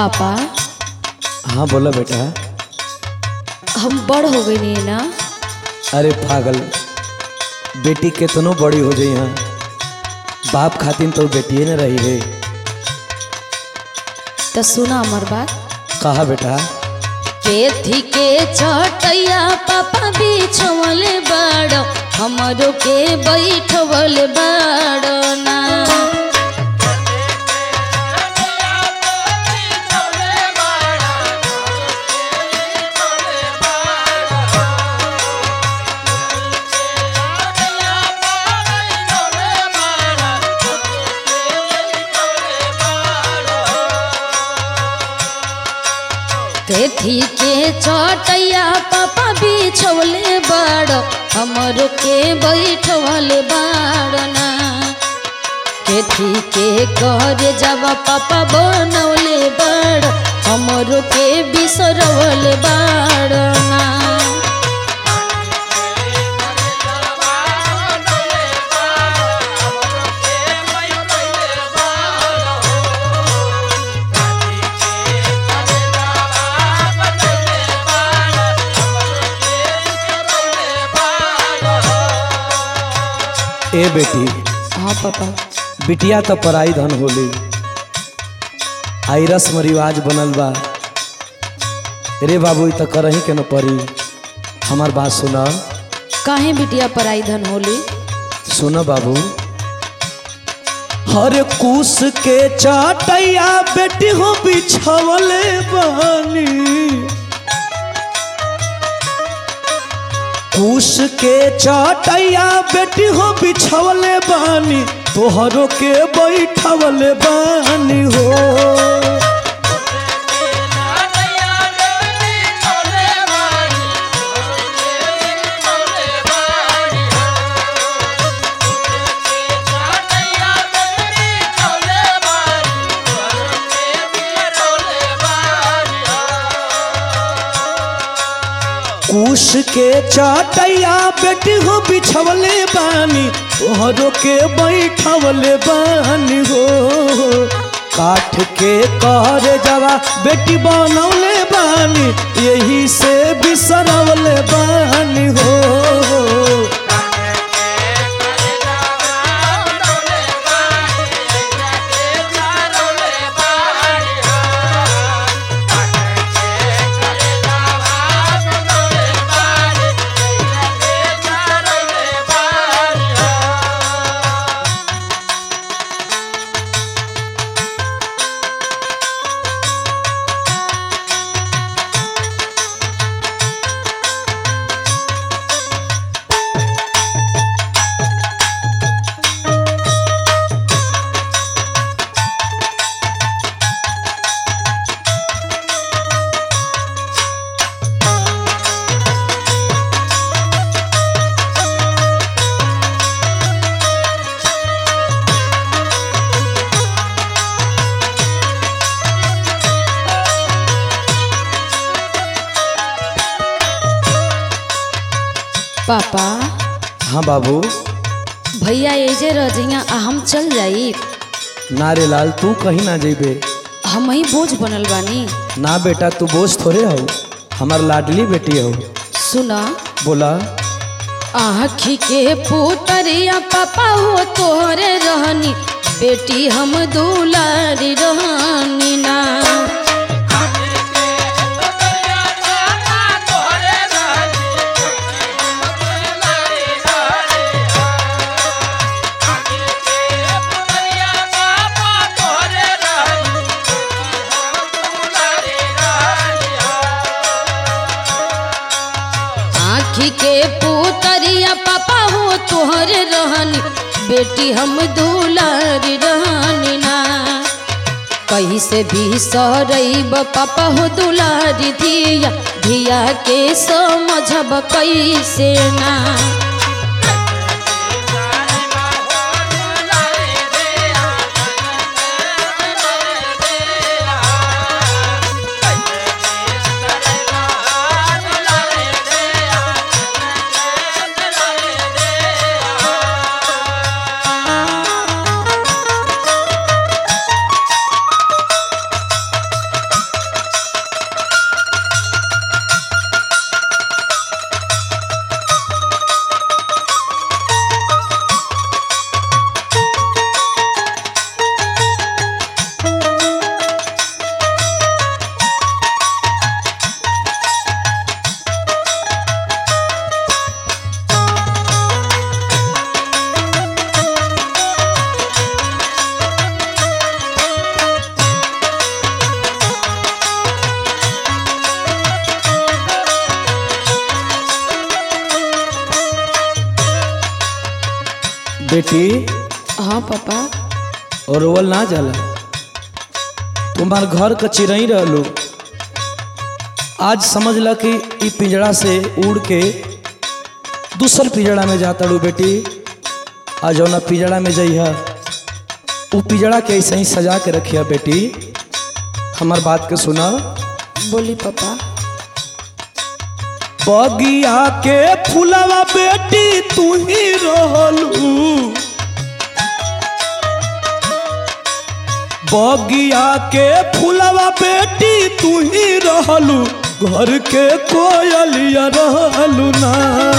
पापा हाँ बोला बेटा हम बड़ हो गई नहीं ना अरे पागल बेटी केतनो बड़ी हो जाई हाँ बाप खातिन तो बेटिए न रही है तो सुना हमार बात कहा बेटा पेथी के चटैया पापा बिछवल बाड़ हमरो के बैठवल बाड़ ना पेथी के चटैया पापा बिछवले बाड़ हमरो के बैठवल बाड़ ना केथी के कर जब पापा बनौले बाड़ हमरो के बिसरवल बाड़ ना ए बेटी हाँ पापा बिटिया तो पराई धन होली आई रस्म रिवाज बनल बा रे बाबू ई तो करही के न पड़ी हमार बात सुना काहे बिटिया पराई धन होली सुन बाबू हर कुश के चाटैया बेटी हो बिछवले बानी कुश के चाटैया बेटी हो बिछवले बानी तोहरो के बैठवले बानी हो कुश के चाटैया बेटी हो बिछवले बानी तोहरो के बैठवले बानी हो काठ के कर जवा बेटी बनौले बानी यही से बिसरवले बानी हो पापा हाँ बाबू भैया एजे रह जइया आ हम चल जाई नारे लाल तू कहीं ना जेबे हम ही बोझ बनल बानी ना बेटा तू बोझ थोड़े हो हमार लाडली बेटी हो सुना बोला आँखी के पुतरिया पापा हो तोहरे रहनी बेटी हम दुलारी रहनी ना आँखी के पुतरिया पापा हो तोहरे रहनी बेटी हम दुलारी रहनी ना कहीं से भी सरब पापा हो दुलारी धिया धिया के समझब कैसे ना बेटी हाँ पापा और रोवल ना जाला तुम्हार घर का चिरई रहलू आज समझ ल कि ई पिंजड़ा से उड़ के दूसर पिंजड़ा में जाता रू बेटी आ जौना पिंजड़ा में जइहा उ पिंजड़ा के ऐसे ही सजा के रखिया बेटी हमार बात के सुना बोली पापा बगिया के फुलवा बेटी तू ही रहलू बगिया के फुलवा बेटी तू ही रहलू घर के कोयलिया रहलू ना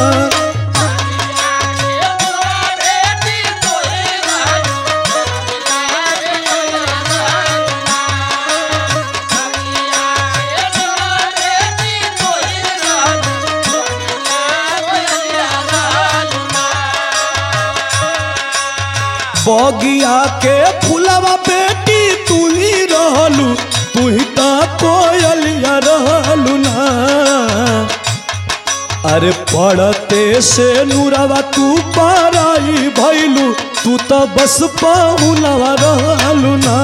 बगिया के फुलवा बेटी तू ही रहलू तू ही ता कोयलिया रहलू ना अरे पढ़ते से नूरवा तू पाराई भैलू तू तो बस पाहुलवा रहलू ना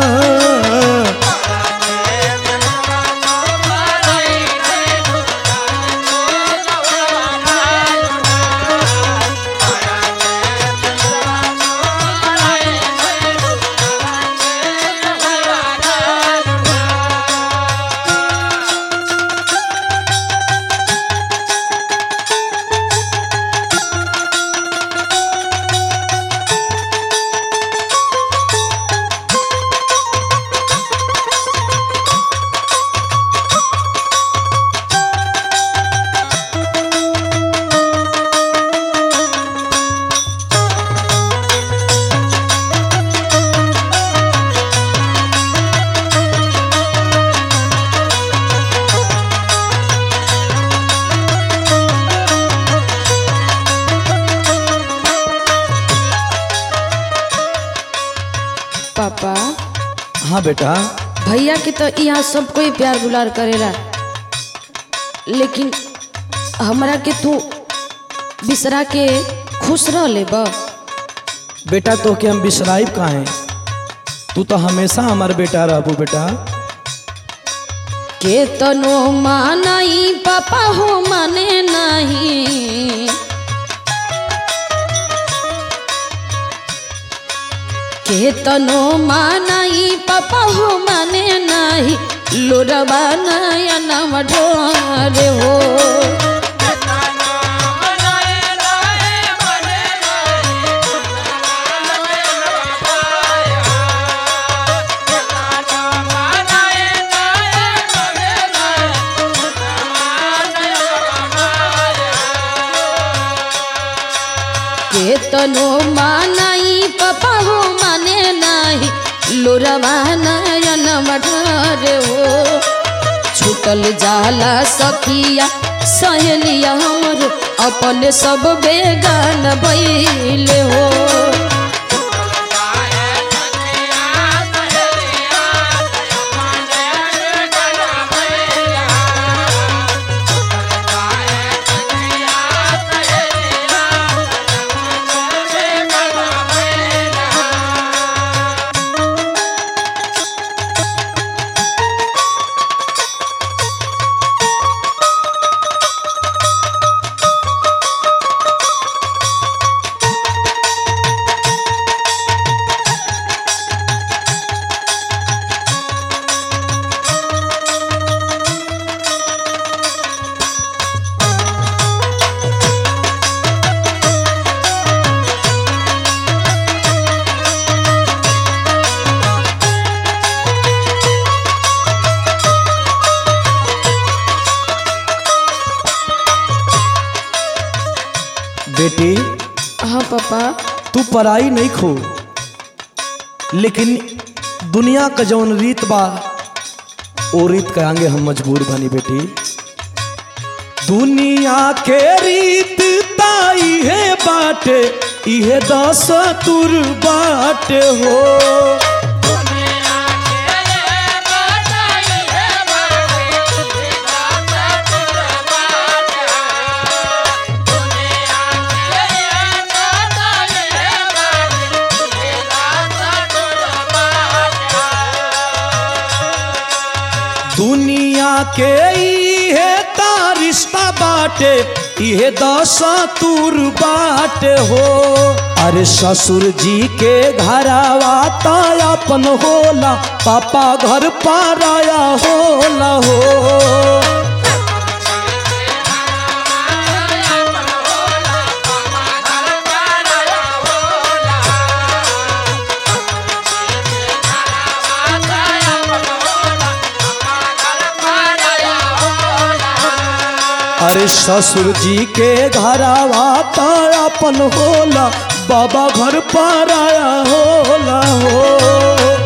पापा हाँ बेटा भैया के तो यहाँ सब कोई प्यार दुलार करेला लेकिन हमरा के तू बिसरा के खुश रह ले बा बेटा तो के हम बिसराइब काहे तू तो हमेशा हमार बेटा रहबू बेटा के तनो मानई पापा हो माने नहीं के तनो मानई पापा हो माने नहीं लोरबा नयन ढोरे हो के तनो मानई पापा हो माने नहीं लोरबा नयन ढोरे हो छूटल जाला सखिया सहेलिया हमर अपने सब बेगान बैले हो बेटी हाँ पापा तू पराई नहीं खो लेकिन दुनिया का जौन रीत बा ओ रीत के आगे हम मजबूर बनी बेटी दुनिया के रीत ताई है बाटे इहे दस तुर बाटे हो Yeah. के इहे ता रिश्ता बाटे इहे दशा तुर बाटे हो अरे ससुर जी के घरावा ता अपन होला पापा घर पाराया होला हो अरे ससुर जी के घरावा ता अपन होला बाबा घर पाराया होला हो